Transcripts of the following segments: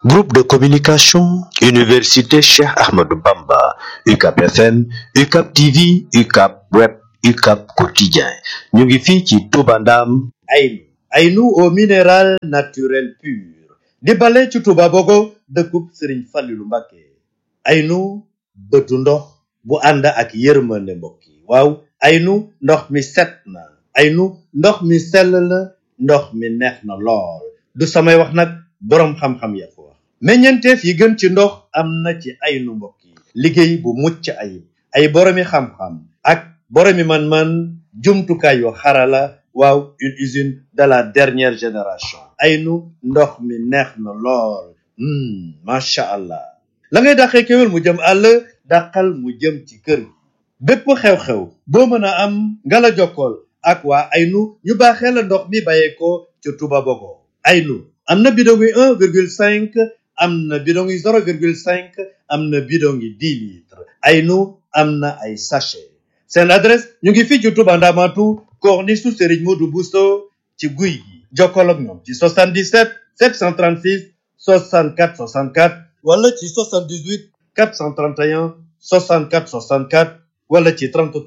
Groupe de communication, Université Cheikh Ahmadou Bamba, UCAP FM, UCAP TV, UCAP Web, UCAP Quotidien. ñu ngi fii ci Touba Ndam. Aynu Aynu au minéral naturel pur di bale ci Touba Bogo dëkkub Serigne Fallilou Mbacké Aynu bëtu ndox bu ànd ak yërmande mbokk yi waaw Aynu ndox mi set na Aynu ndox mi sell na ndox mi neex na lool du samay wax nag boroom xam-xam ya ko wax meññeenteef yi gën ci ndox am na ci Aynu mbokk yi liggéey bu mucc ayib ay boroomi xam-xam ak boroomi man-man jumtukaay yu xarala waaw une usine de la dernière génération Aynu ndox mi neex na lool macha allah la ngay dàqee kéwél mu jëm àll dàqal mu jëm ci kër gi bépp xew-xew boo mën a am nga la jokkool ak waa Aynu ñu baaxee la ndox mi bàyyeekoo ci Touba Bogo Aynu am na bidon yi un virgule cinq am na bidon yi zéro virgule cinq am na bidon yi dix litres Aynu am na ay sachet seen adresse ñu ngi fii ci Touba Ndamatu corniche su Serigne Modou Bousso ci guy gi jokkoo ak ñoom ci 77 736 64 64 wala ci 78 431 64 64 wala ci 33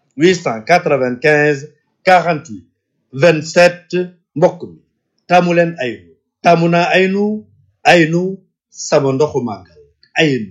895 48 27 mbokk mi taamu leen Aynu taamu naa Aynu Aynu sama ndoxu màggal Aynu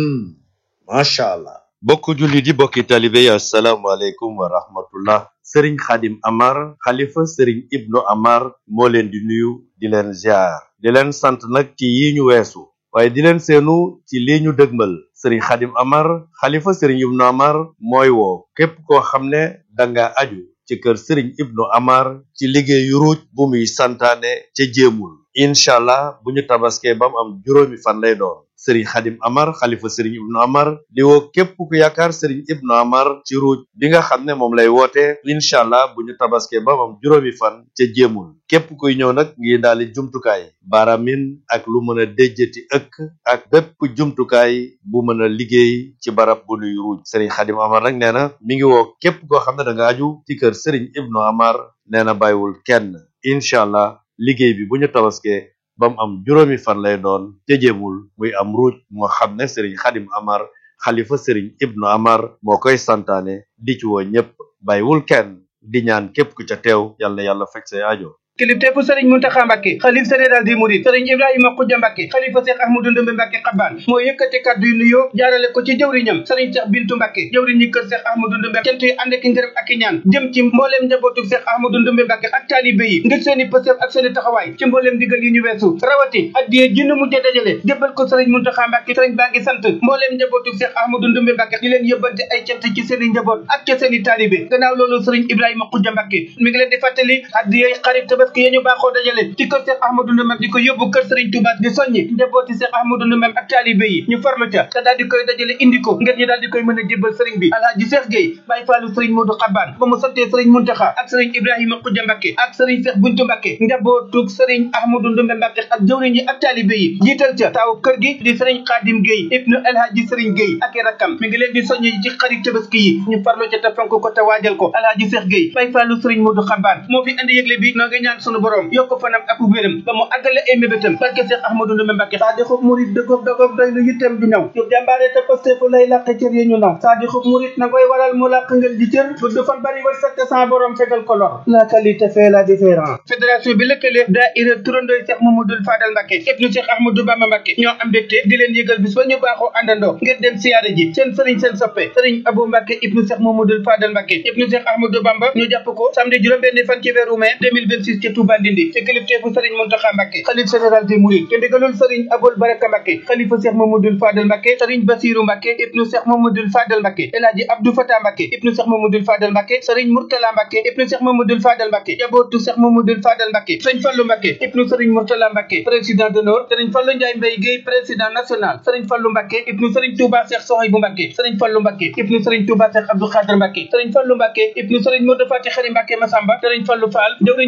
macha allah. bokk jullit yi bokki talibe yi asalaamaaleykum wa rahmatullah sëriñ xadim amar xalifa sëriñ ibnu amar moo leen di nuyu di leen ziar di leen sant nag ci yi ñu weesu waaye di leen seenu ci lii ñu dëgmal sëriñ xadim amar xalifa sëriñ ibnu amar mooy woo képp koo xam ne danga aju ci kër sëriñ ibnu amar ci liggéeyu ruuj bu muy santaane ca jéemul incha allah bu ñu tabaskee ba mu am juróomi fan lay doon sëriñ xadim amar xalifa sëriñ ibnu amar di woo képp ku yaakaar sëriñ ibnu amar ci ruuj bi nga xam ne moom lay woote incha allah bu ñu tabaskee ba mu am juróomi fan ca jéemul képp kuy ñëw nag ngi daali jumtukaay baaramin ak lu mën a déjjati ëkk ak bépp jumtukaay bu mën a liggéey ci barab bu nuy ruuj sëriñ xadim amar nag nee na mi ngi woo képp koo xam ne da nga aju ci kër sëriñ ibnu amar nee na bàyyiwul kenn incha allah liggéey bi bu ñu tabaskee ba mu am juróomi fan lay doon tëjemul muy am ruuj moo xam ne sëriñ xadim amar xalifa sëriñ ibnu amar moo koy santaane di ci woo ñépp bàyyiwul kenn di ñaan képp ku ca teew yal na yàlla fekk say aajo kilifteefu sëriñ Muntaxa Mbàkke xalif général des mourides sëriñ Ibrahima Xuja Mbàkke xalifa Seex Ahmadu Ndumbe Mbàkke xabaan moo yëkkati kàddu yu nuyoo jaarale ko ci jëwriñam sëriñ Seex Bintu Mbàkke jëwriñ ñi kër Seex Ahmadu Ndumbe cant yi ànd ak ngërëm ak i ñaan jëm ci mbooleem njabootu Seex Ahmadu Ndumbe Mbàkke ak taalibe yi ngir seeni pësëf ak seeni taxawaay ci mbooleem digal yi ñu weesu rawati addiyee jinn mujje dajale jébbal ko sëriñ Muntaxa Mbàkke sëriñ baa ngi sant mbooleem njabootu Seex Ahmadu Ndumbe Mbàkke di leen yëbbante ay cant ci seeni njaboot ak ca seeni taalibe gannaaw loolu sëriñ Ibrahima Xuja Mbàkke mi ngi leen di fàttali addiyee xarit tabaski yi ñu baaxoo dajale ci kër Seex Ahmadu Ndumbe di ko yóbbu kër Sëriñ Tuubaa di soññi njabooti Seex Ahmadu Ndumbe ak taalibe yi ñu farlu ca te daal di koy dajale indi ko ngir ñu daal di koy mën a jébbal sëriñ bi Alaaji Seex Géey Baay Faalu Sëriñ Moodu Xabaan ba mu santee Sëriñ Muntaxa ak Sëriñ Ibrahima Xuja Mbàkke ak Sëriñ Seex Buntu Mbàkke njabootug Sëriñ Ahmadu Ndumbe Mbàkke ak jëwriñ yi ak taalibe yi jiital ca taaw kër gi di Sëriñ Xaadim Géey ibnu Alaaji Sëriñ Géey ak i rakkam mi ngi leen di soññi ci xarit tabaski yi ñu farlu ca te fonk ko te waajal ko Alaaji Seex Géey Baay Faalu Sëriñ Moodu Xabaan moo fi indi yëgle bi noo ngi ñaan sunu borom yokk fanam ak wéram ba mu àggale ay mébétam barke Seex Ahmadu Ndumbe Mbàkke saa di xub murit dëggoog dëggoog doy lu yittam du ñëw yu jàmbaare te pastefu lay làq cër yi ñu naw saa di xub murit na koy waral mu làq ngeen di cër bu du fan bari war sakk sans borom fegal ko lor la qualité fait la différence fédération bi lëkkale daayira turandooy Seex Mamadul Fadal Mbàkke ibnu Seex Ahmadu Bamba Mbàkke ñoo am mbégte di leen yëgal bis ba ñu baaxoo àndandoo ngir dem siyaare ji seen sëriñ seen soppe sëriñ Abou Mbàkke ibnu Seex Mamadul Fadal Mbàkke ibnu Seex Ahmadu Bamba ñu jàpp ko samedi juróom-benn fan ci weeru mai 2026 ci Touba Ndindi ci kilifteefu sëriñ Muntaxa Mbàkke xalif général des mourides te ndigalul sëriñ Abul Baraka Mbàkke xalifa Seex Mamadul Fadal Mbàkke sëriñ Basiru Mbàkke ibnu Seex Mamadul Fadal Mbàkke El Hadji Abdou Fatah Mbàkke ibnu Seex Mamadul Fadal Mbàkke sëriñ Murtala Mbàkke ibnu Seex Mamadul Fadal Mbàkke jabootu Seex Mamadul Fadal Mbàkke sëriñ Fallu Mbàkke ibnu sëriñ Murtala Mbàkke président d'honneur sëriñ Fallu Njaay Mbay Géey président national sëriñ Fallu Mbàkke ibnu sëriñ Touba Seex Sohaybu Mbàkke sëriñ Fallu Mbàkke ibnu sëriñ Touba Seex Abdou Xaadir Mbàkke sëriñ Fallu Mbàkke ibnu sëriñ Modou Fati Xari Mbàkke Masamba sëriñ Fallu Fall jëwriñu sëriñ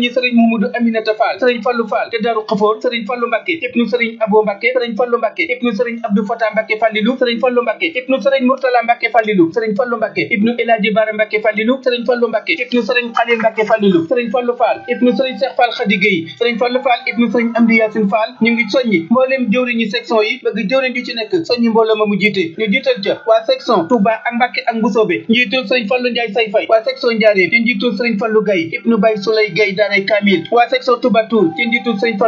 Mamadou Aminata Fall sëriñ Fallu Fall te Daaru Xafoor sëriñ Fallu Mbàkke ibnu sëriñ Abo Mbàkke sëriñ Fallu Mbàkke ibnu sëriñ Abdou Fata Mbàkke Fallilu sëriñ Fallu Mbàkke ibnu sëriñ Murtala Mbàkke Fallilu sëriñ Fallu Mbàkke ibnu Elaaji Baara Mbàkke Fallilu sëriñ Fallu Mbàkke ibnu sëriñ Xalil Mbàkke Fallilu sëriñ Fallu Fall ibnu sëriñ Cheikh Fall Khady Gueye sëriñ Fallu Fall ibnu sëriñ Amdi Yaasin Fall ñu ngi soññi mbooleem jëwriñi section yi bëgg jëwriñ ju ci nekk soññi mbooloo ma mu jiite ñu jiital ca waa section Touba ak Mbàkke ak Mbusoobe njiitul sëriñ Fallu Njaay say fay waa section Njaareen ci njiitul sëriñ Fallu Gaye ibnu Bay Sulay Gaye daaray Kamil waa section Touba Toul ci njiitul sëriñ